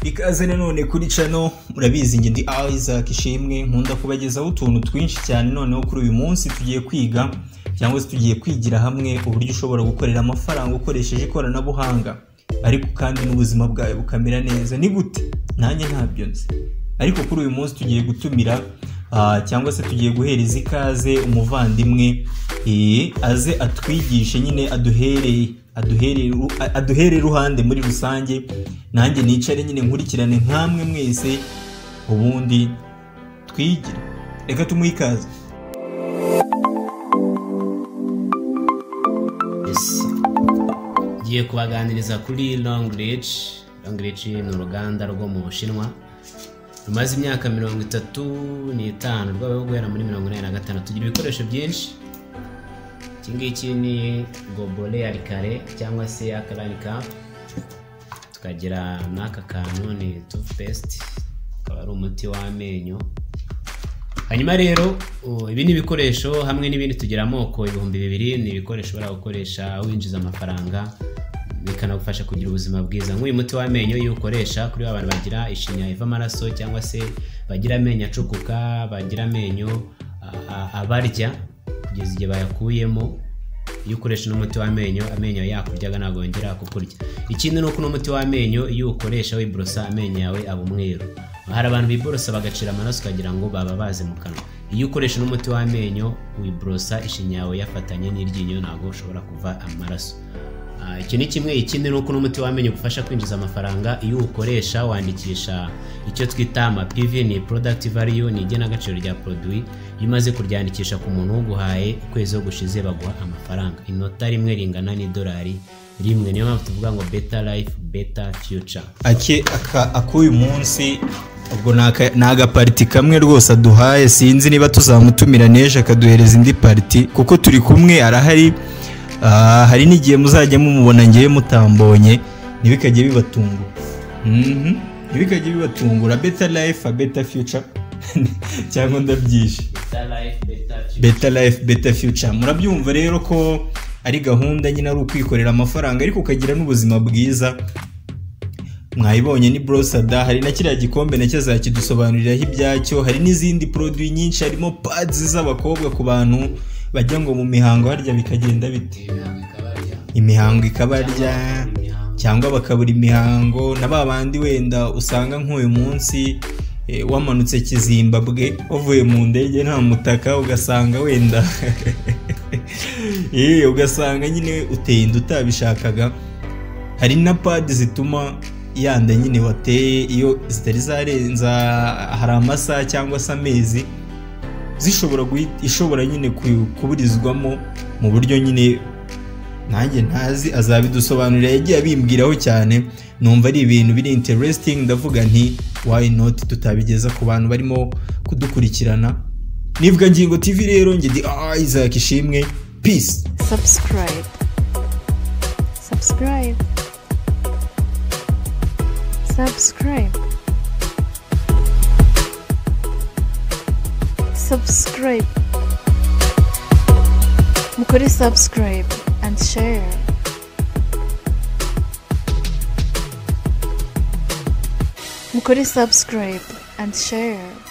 ikaze nanone kuri cano murabizi njye ndi isaac ishimwe nkunda kubagezaho utuntu twinshi cyane noneho kuri uyu munsi tugiye kwiga cyangwa se tugiye kwigira hamwe uburyo ushobora gukorera amafaranga ukoresheje ikoranabuhanga ariko kandi n'ubuzima bwawe bukamera neza ni gute nanjye ntabyo nzi ariko kuri uyu munsi tugiye gutumira ah, cyangwa se tugiye guhereza ikaze umuvandimwe eh, aze atwigishe nyine aduhereye aduherere aduherere iruhande muri rusange nanjye nicare nyine nkurikirane nk'amwe mwese ubundi twigire reka tumuhe ikaze Yes. ngiye kubaganiriza kuri long ridge long ridge ni uruganda rwo mu bushinwa rumaze imyaka mirongo itatu n'itanu rwabayeho guhera muri mirongo inani na gatanu tugira ibikoresho byinshi iki ngiki ni gobole ya rikare cyangwa se akarani kapu tukagira n'aka kantu ni tufupesiti akaba ari umuti w'amenyo hanyuma rero uh, ibi ni ibikoresho hamwe n'ibindi tugira amoko ibihumbi bibiri ni ibikoresho ushobora gukoresha winjiza amafaranga bikanagufasha kugira ubuzima bwiza nk'uyu muti w'amenyo iyo ukoresha kuri ba bantu bagira ishinya iva amaraso cyangwa se bagira amenyo acukuka bagira amenyo a- a- abarya kugeza igihe bayakuyemo iyo ukoresha n'umuti w'amenyo amenyo yakuryaga ntabwo yongera kukurya ikindi ni uko n'umuti w'amenyo iyo uwukoresha wiborosa amenyo yawe aba umweru hari abantu biborosa bagacira amaraso ukagira ngo baba baze mu kanwa iyo ukoresha n'umuti w'amenyo wiborosa ishinya yawe yafatanye n'iryinyo ntabwo ushobora kuva amaraso Ah, icyo ni kimwe ikindi ni uko n'umuti w'amenyo ugufasha kwinjiza amafaranga iyo uwukoresha wandikisha icyo twita ama PV ni product value ni igenagaciro rya produit iyo umaze kuryandikisha ku muntu uguhaye ukwezi yo gushize baguha amafaranga inota rimwe ringana n'idolari rimwe niyo mpamvu tuvuga ngo better life better future ake aka- ak'uyu munsi ubwo ni aka- ni agapariti kamwe rwose aduhaye sinzi niba tuzamutumira n'ejo akaduhereza indi pariti kuko turi kumwe arahari Ah, hari n'igihe muzajya mumubona ngewe mutambonye ntibikajye bibatungura Mhm. ntibikajye bibatungura beta life beta future cyangwa ndabyishe better life better future beta life beta future murabyumva rero ko ari gahunda nyine ari ukwikorera amafaranga ariko ukagira n'ubuzima bwiza mwayibonye ni borosada hari na kiriya gikombe nacyo azakidusobanuriraho ibyacyo hari n'izindi poroduwi nyinshi harimo pads z'abakobwa ku bantu bajya ngo mu mihango harya bikagenda bite imihango ikabarya cyangwa bakabura imihango na ba bandi wenda usanga nk'uyu munsi eh, wamanutse kizimbabwe wavuye mu ndege nta mutaka ugasanga wenda Eh, ugasanga nyine uteye inda utabishakaga hari na padi zituma yanda nyine wateye iyo zitari zarenza hari amasaha cyangwa se amezi zishobora guhita- ishobora nyine ku- kuburizwamo mu buryo nyine nanjye ntazi azabidusobanurira yagiye abimbwiraho cyane numva ari ibintu biri interesting ndavuga nti why not tutabigeza ku bantu barimo kudukurikirana nibwa ngingo tv rero njye ndi isaac ishimwe peace subscribe subscribe subscribe subscribe mukore subscribe and share mukore subscribe and share